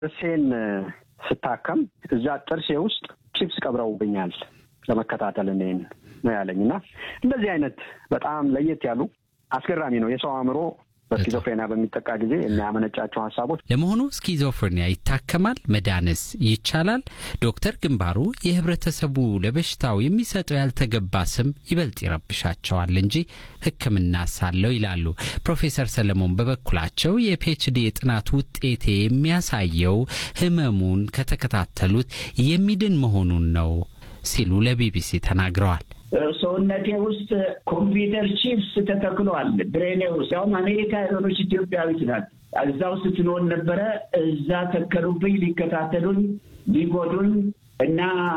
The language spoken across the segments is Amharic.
ጥርሴን ስታከም እዛ ጥርሴ ውስጥ ቺፕስ ቀብረውብኛል ለመከታተል እኔን ነው ያለኝ እና እንደዚህ አይነት በጣም ለየት ያሉ አስገራሚ ነው የሰው አእምሮ በስኪዞፍሬኒያ በሚጠቃ ጊዜ የሚያመነጫቸው ሀሳቦች። ለመሆኑ ስኪዞፍሬኒያ ይታከማል? መዳንስ ይቻላል? ዶክተር ግንባሩ የህብረተሰቡ ለበሽታው የሚሰጠው ያልተገባ ስም ይበልጥ ይረብሻቸዋል እንጂ ሕክምና ሳለው ይላሉ። ፕሮፌሰር ሰለሞን በበኩላቸው የፒኤችዲ የጥናት ውጤቴ የሚያሳየው ህመሙን ከተከታተሉት የሚድን መሆኑን ነው ሲሉ ለቢቢሲ ተናግረዋል። ሰውነቴ ውስጥ ኮምፒውተር ቺፕስ ተተክሏል ብሬኔ ውስጥ ያውም አሜሪካ የሆነች ኢትዮጵያዊት ናት። እዛ ውስጥ ትኖር ነበረ። እዛ ተከሉብኝ፣ ሊከታተሉኝ፣ ሊጎዱኝ እና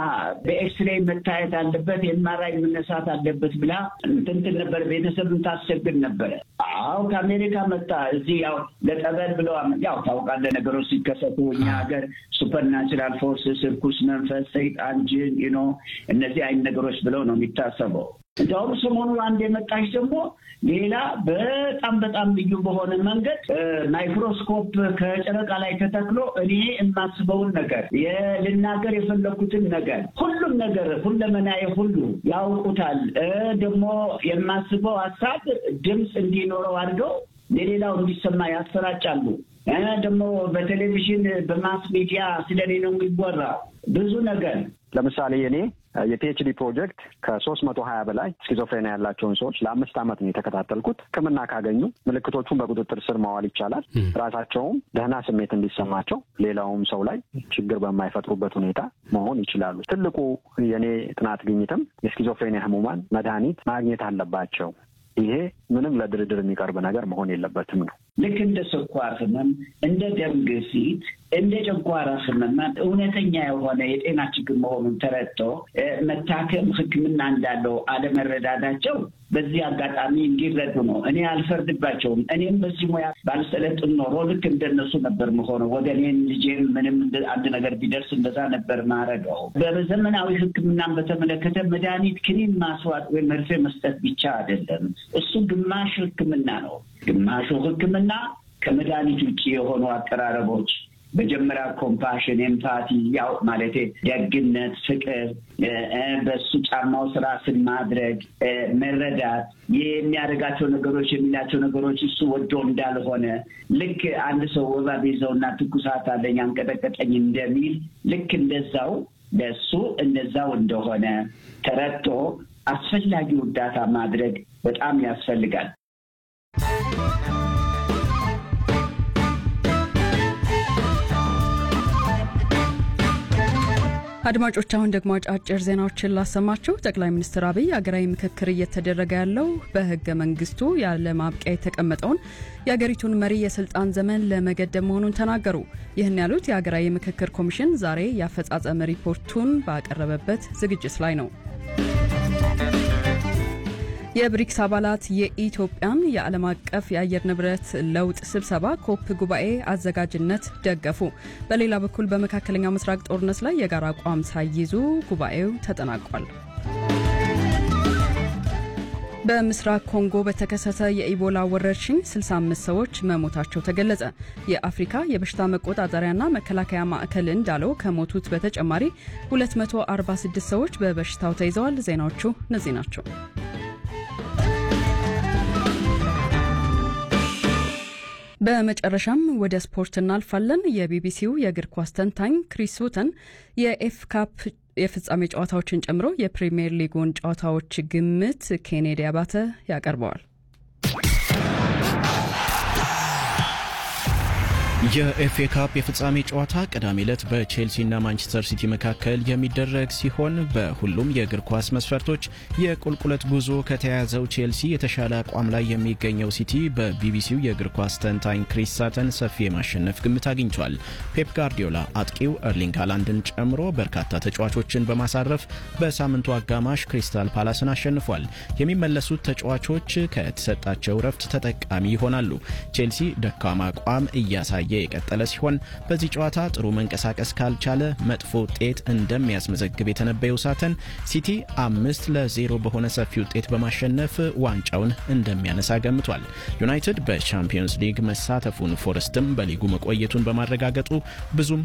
በኤክስሬይ መታየት አለበት የማራይ መነሳት አለበት ብላ እንትንትን ነበር። ቤተሰብን ታስቸግር ነበረ። አዎ ከአሜሪካ መጣ። እዚህ ያው ለጠበል ብለው ያው ታውቃለህ፣ ነገሮች ሲከሰቱ እኛ ሀገር ሱፐርናቹራል ፎርስስ፣ እርኩስ መንፈስ፣ ሰይጣን፣ ጅን ኖ እነዚህ አይነት ነገሮች ብለው ነው የሚታሰበው። እንዲያውም ሰሞኑ አንድ የመጣች ደግሞ ሌላ በጣም በጣም ልዩ በሆነ መንገድ ማይክሮስኮፕ ከጨረቃ ላይ ተተክሎ እኔ የማስበውን ነገር ልናገር የፈለኩትን ነገር ሁሉም ነገር ሁለመናዬ ሁሉ ያውቁታል። ደግሞ የማስበው ሀሳብ ድምፅ እንዲኖረው አድርገው ለሌላው እንዲሰማ ያሰራጫሉ። ደግሞ በቴሌቪዥን በማስ ሚዲያ ስለ እኔ ነው የሚወራ ብዙ ነገር ለምሳሌ እኔ የፒኤችዲ ፕሮጀክት ከሶስት መቶ ሀያ በላይ ስኪዞፍሬኒያ ያላቸውን ሰዎች ለአምስት ዓመት ነው የተከታተልኩት። ሕክምና ካገኙ ምልክቶቹን በቁጥጥር ስር ማዋል ይቻላል። ራሳቸውም ደህና ስሜት እንዲሰማቸው ሌላውም ሰው ላይ ችግር በማይፈጥሩበት ሁኔታ መሆን ይችላሉ። ትልቁ የእኔ ጥናት ግኝትም የስኪዞፍሬኒያ ህሙማን መድኃኒት ማግኘት አለባቸው። ይሄ ምንም ለድርድር የሚቀርብ ነገር መሆን የለበትም ነው። ልክ እንደ ስኳር ህመም፣ እንደ ደም ግፊት፣ እንደ ጨጓራ ህመም እውነተኛ የሆነ የጤና ችግር መሆኑን ተረድቶ መታከም ሕክምና እንዳለው አለመረዳዳቸው በዚህ አጋጣሚ እንዲረዱ ነው። እኔ አልፈርድባቸውም። እኔም በዚህ ሙያ ባልሰለጥን ኖሮ ልክ እንደነሱ ነበር መሆነው። ወገኔን ልጄም ምንም አንድ ነገር ቢደርስ እንደዛ ነበር ማረገው። በዘመናዊ ሕክምናን በተመለከተ መድኃኒት ክኒን ማስዋጥ ወይም መርፌ መስጠት ብቻ አይደለም። እሱ ግማሽ ሕክምና ነው። ግማሹ ሕክምና ከመድኃኒት ውጭ የሆኑ አቀራረቦች መጀመሪያ ኮምፓሽን፣ ኤምፓቲ ያው ማለቴ ደግነት፣ ፍቅር፣ በሱ ጫማው ስራ ስን ማድረግ መረዳት፣ የሚያደርጋቸው ነገሮች የሚላቸው ነገሮች እሱ ወዶ እንዳልሆነ ልክ አንድ ሰው ወባ ቢይዘውና ትኩሳት አለኝ አንቀጠቀጠኝ እንደሚል ልክ እንደዛው ለሱ እንደዛው እንደሆነ ተረድቶ አስፈላጊው እርዳታ ማድረግ በጣም ያስፈልጋል። አድማጮች አሁን ደግሞ አጫጭር ዜናዎችን ላሰማችሁ። ጠቅላይ ሚኒስትር አብይ አገራዊ ምክክር እየተደረገ ያለው በህገ መንግስቱ ያለ ማብቂያ የተቀመጠውን የአገሪቱን መሪ የስልጣን ዘመን ለመገደብ መሆኑን ተናገሩ። ይህን ያሉት የሀገራዊ ምክክር ኮሚሽን ዛሬ የአፈጻጸም ሪፖርቱን ባቀረበበት ዝግጅት ላይ ነው። የብሪክስ አባላት የኢትዮጵያን የዓለም አቀፍ የአየር ንብረት ለውጥ ስብሰባ ኮፕ ጉባኤ አዘጋጅነት ደገፉ። በሌላ በኩል በመካከለኛው ምስራቅ ጦርነት ላይ የጋራ አቋም ሳይይዙ ጉባኤው ተጠናቋል። በምስራቅ ኮንጎ በተከሰተ የኢቦላ ወረርሽኝ 65 ሰዎች መሞታቸው ተገለጸ። የአፍሪካ የበሽታ መቆጣጠሪያና መከላከያ ማዕከል እንዳለው ከሞቱት በተጨማሪ 246 ሰዎች በበሽታው ተይዘዋል። ዜናዎቹ እነዚህ ናቸው። በመጨረሻም ወደ ስፖርት እናልፋለን። የቢቢሲው የእግር ኳስ ተንታኝ ክሪስ ሁተን የኤፍ ካፕ የፍጻሜ ጨዋታዎችን ጨምሮ የፕሪምየር ሊጉን ጨዋታዎች ግምት ኬኔዲ አባተ ያቀርበዋል። የኤፍኤ ካፕ የፍጻሜ ጨዋታ ቅዳሜ ዕለት በቼልሲና ማንቸስተር ሲቲ መካከል የሚደረግ ሲሆን በሁሉም የእግር ኳስ መስፈርቶች የቁልቁለት ጉዞ ከተያያዘው ቼልሲ የተሻለ አቋም ላይ የሚገኘው ሲቲ በቢቢሲው የእግር ኳስ ተንታኝ ክሪስ ሳተን ሰፊ የማሸነፍ ግምት አግኝቷል። ፔፕ ጋርዲዮላ አጥቂው ኤርሊንግ ሃላንድን ጨምሮ በርካታ ተጫዋቾችን በማሳረፍ በሳምንቱ አጋማሽ ክሪስታል ፓላስን አሸንፏል። የሚመለሱት ተጫዋቾች ከተሰጣቸው ረፍት ተጠቃሚ ይሆናሉ። ቼልሲ ደካማ አቋም እያሳየ እያሳየ የቀጠለ ሲሆን በዚህ ጨዋታ ጥሩ መንቀሳቀስ ካልቻለ መጥፎ ውጤት እንደሚያስመዘግብ የተነበየው ሳተን ሲቲ አምስት ለዜሮ በሆነ ሰፊ ውጤት በማሸነፍ ዋንጫውን እንደሚያነሳ ገምቷል። ዩናይትድ በቻምፒየንስ ሊግ መሳተፉን ፎረስትም በሊጉ መቆየቱን በማረጋገጡ ብዙም